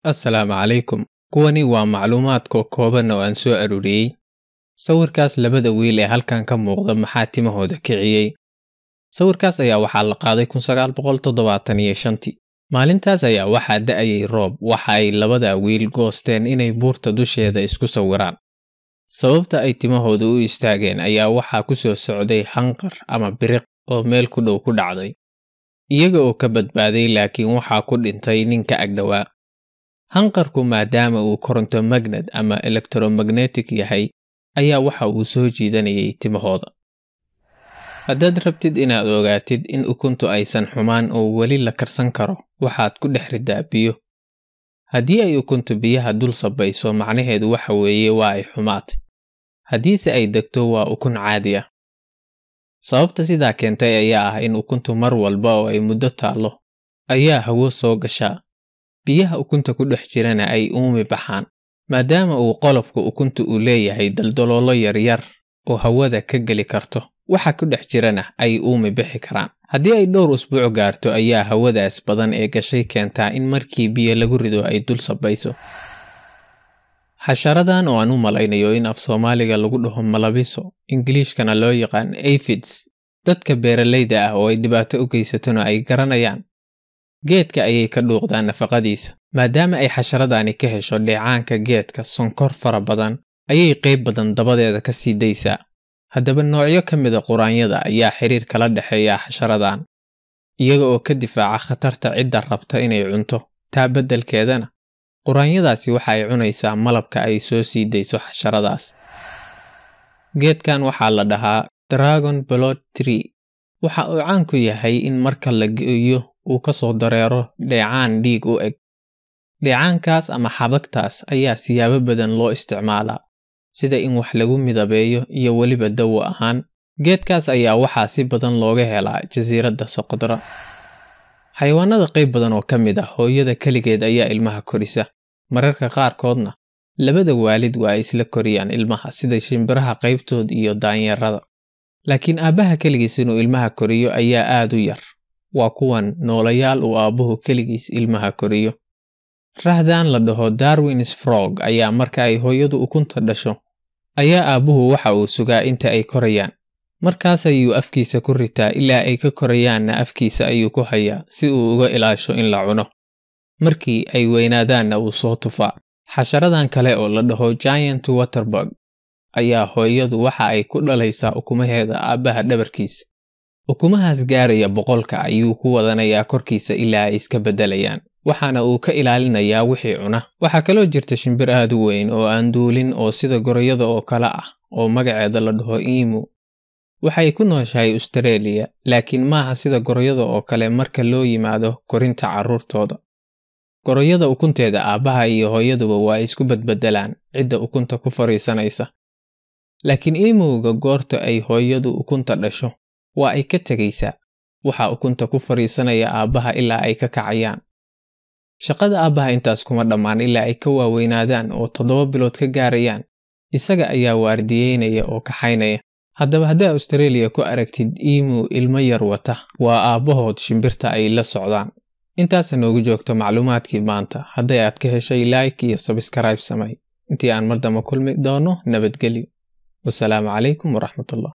assalaamu calaykum kuwani waa macluumaadka kooban oo aan soo aruuriyey sawirkaas labada wiil ee halkan ka muuqda maxaa timahooda kiciyey sawirkaas ayaa waxaa la qaaday tii maalintaas ayaa waxaa da'ayay roob waxa ay labada wiil goosteen inay buurta dusheeda isku sawiraan sababta ay timahooda u istaageen ayaa waxaa ku soo socday hanqar ama biriq oo meel ku dhow ku dhacday iyaga oo ka badbaaday laakiin waxaa ku dhintay nin ka agdhowaa hanqarku maadaama uu koronto magned ama elektromagnetic yahay ayaa waxa uu soo jiidanayay timahooda haddaad rabtid inaad ogaatid in ukuntu aysan xumaan oo weli la karsan karo waxaad ku dhex riddaa biyo haddii ay ukuntu biyaha dul sabayso macnaheedu waxa weeye waa ay xumaatay haddiise ay degto waa ukun caadi ah sababta sidaa keentay ayaa ah in ukuntu mar walba oo ay muddo taallo ayaa hawo soo gashaa biyaha ukunta ku dhex jirana ay uumi baxaan maadaama uu qolofka ukunta uu leeyahay daldaloolo yaryar oo hawada ka geli karto waxa ku dhex jirana ay uumi bixi karaan haddii ay dhowr usbuuc gaarto ayaa hawadaas badan ee gashay keentaa in markii biyo lagu rido ay dul sabayso xasharadan oo aan u malaynayo in af soomaaliga lagu dhaho malabiso ingiliishkana loo yaqaan afids dadka beeralayda ah oo ay dhibaato u geysatona ay garanayaan geedka ayay ka dhuuqdaan nafaqadiisa maadaama ay xasharadani ka hesho dheecaanka geedka sonkor fara badan ayay qayb badan dabadeeda ka sii daysaa haddaba noocyo ka mida quraanyada ayaa xiriir kala dhexeeya xasharadan iyaga oo ka difaaca khatarta cidda rabta inay cunto taa beddelkeedana quraanyadaasi waxa ay cunaysaa malabka ay soo sii dayso xasharadaas geedkan waxaa la dhahaa dragon blood tree waxa uu caan ku yahay in marka la geeyo uu ka soo dareero dheecaan dhiig u eg dheecaankaas ama xabagtaas ayaa siyaabo badan loo isticmaalaa sida in wax lagu midabeeyo iyo weliba dawo ahaan geedkaas ayaa waxaa si badan looga helaa jasiiradda soqodra xayawaanada qayb badan oo ka mid ah hooyada keligeed ayaa ilmaha korisa mararka qaarkoodna labada waalid waa ay isla koriyaan ilmaha sida shimbiraha qaybtood iyo daanyarada laakiin aabbaha keligiis inuu ilmaha koriyo ayaa aad u yar waa kuwan noolayaal uu aabbuhu keligiis ilmaha koriyo rahdan la dhaho darwins frog ayaa marka ay hooyadu ukunta dhasho ayaa aabbuhu waxa uu sugaa inta ay korayaan markaas ayuu afkiisa ku ritaa ilaa ay ka korayaanna afkiisa ayuu ku hayaa si uu uga ilaasho in la cuno markii ay weynaadaanna uu soo tufaa xasharadan kale oo la dhaho giant waterburg ayaa hooyadu waxa ay ku dhalaysaa ukumaheeda aabbaha dhabarkiisa ukumahaas gaaraya boqolka ayuu ku wadanayaa korkiisa ilaa ay iska beddelayaan waxaana uu ka ilaalinayaa wixii cuna waxaa kaloo jirta shimbir aad u weyn oo aan duulin oo sida gorayada oo kale ah oo magaceeda la dhaho iimu waxay ku nooshahay ustareeliya laakiin maaha sida gorayada oo kale marka loo yimaado korinta carruurtooda gorayada ukunteeda aabbaha iyo hooyaduba waa ay isku badbedelaan cidda ukunta ku fadhiisanaysa laakiin iimowga goorta ay hooyadu ukunta dhasho waa ay ka tegaysaa waxaa ukunta ku fadhiisanaya aabbaha ilaa ay ka kacayaan shaqada aabbaha intaas kuma dhammaan ilaa ay ka waaweynaadaan oo toddoba bilood ka gaarayaan isaga ayaa waardiyeynaya oo kaxaynaya haddaba haddaa austareeliya ku aragtid iimu ilmo yar wata waa aabbahood shimbirta ay la socdaan intaasa noogu joogto macluumaadkii maanta hadday aad ka heshay like iyo sabskrayb samay intii aan mar damba kulmi doono nabadgelyo wasalaamu calaykum waraxmatullah